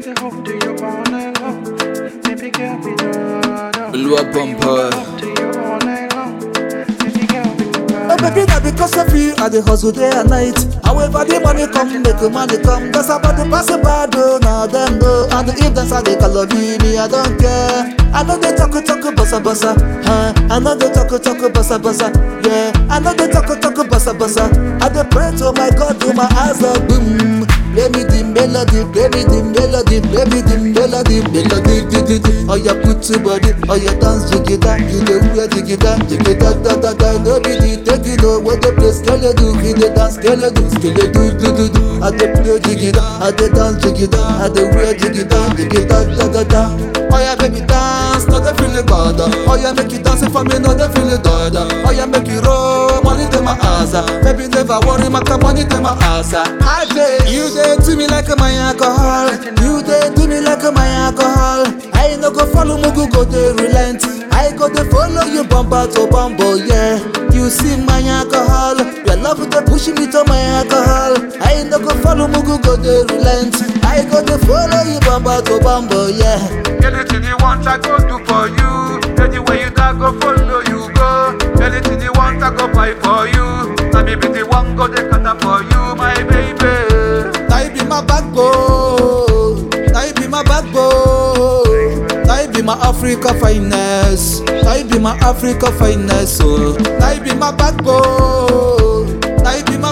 the hope to you all night long. Baby girl, be the Blue bumper. to you all night long. Baby girl, be the Oh baby, na because of you I dey hustle day and night. However the money come, make the money come. That's about the pass bad oh, now them know. And if dance I dey call me, me I don't care. I know they talk talk bossa bossa, huh? I know they talk talk bossa bossa, yeah. I know they talk talk bossa bossa. I dey pray to my God, do my eyes up, boom. Play me the melody, play me the melody, play me the melody, melody, di di di. Oh yeah, put to body, oh yeah, dance jigida, you dey wear jigida, jigida da da da. No be the take it oh, what the play skele do, he dey dance skele do, skele do do do do. I dey play jigida, I dey dance jigida, I dey wear jigida, jigida da da da. Oh yeah, baby dance, no dey feel it God. Oh yeah, make you dance for me, no dey feel it God. Oh yeah, make you roll, money dey my ass. Baby never worry, my money dey my ass. I dey, you dey do me like my alcohol. You dey do me like my alcohol. I no go follow Mugu go dey relent. I go dey follow you bumper to bumper, yeah. You see my alcohol, your love dey push me to my alcohol. I no go follow Mugu go dey relent. I go dey follow you bumper to bumper, yeah. Anything you want, I go do for you. Anywhere you go, go follow you go. Anything you want, I go buy for you. Now me be the one go the cutter for you, my baby. Now you be my backbone. Now you be my backbone. Now you be my Africa finest. Now you be my Africa finest. Oh. Now you be my backbone. Now you be my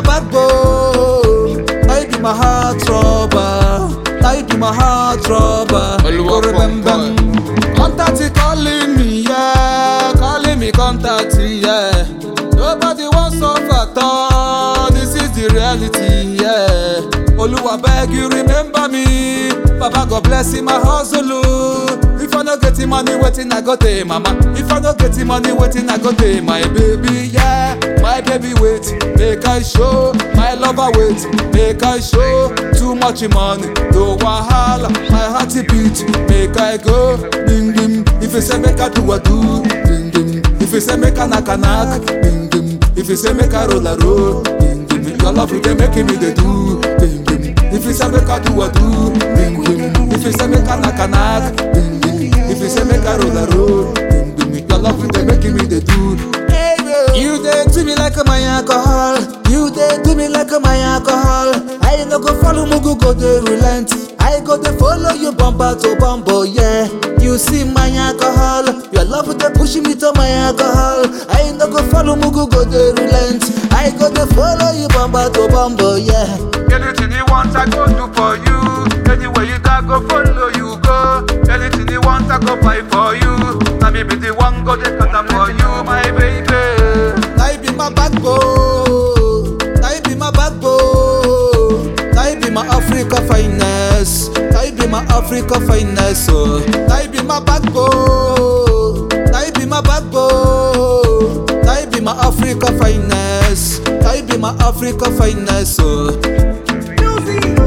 backbone. Now you be my heart trouble. Now you be my heart trouble. Oluwa Go remember. Pumper. Contact it calling me, yeah. Calling me contact, yeah. Nobody wants suffer at all. This is the reality, yeah. Oluwa beg you remember me. Baba God bless him, my hustle. oh. If I no get him money, waiting I go take mama. If I no get him money, waiting I go take my baby, yeah. My baby wait, make I show. My lover wait, make I show. Too much money, no wahala. My heart beat, make I go. Ding ding. If you say make I do, I do. Ding ding. If you say make I knock, I knock. Ding ding. If you say make I roll, I roll. Ding ding. Your love you dey making me dey do. Ding ding. If you say make I do, I do. Ding ding. If you say make I knock, I knock. Ding ding. If you say make I roll, I roll. Ding ding. Your love you dey making me dey do. You dey do me like my alcohol. You dey do me like my alcohol. I no go follow Mugu go dey relent. I go dey follow you bumper to bumper, yeah. You see my alcohol. Your love dey push me to my alcohol. I no go follow Mugu go dey relent. I go dey follow you bumper to bumper, yeah. Anything you want, I go do for you. Anywhere you go, go follow you go. Anything you want, I go buy for you. Now me be the one go the cutter for you, my baby. Now you be my backbone. Now you be my backbone. Now you be my Africa finest. Now you be my Africa finest. Oh. Now you be my backbone. Now you be my backbone. Now you be my Africa finest. Now you be my Africa finest. Oh. Music.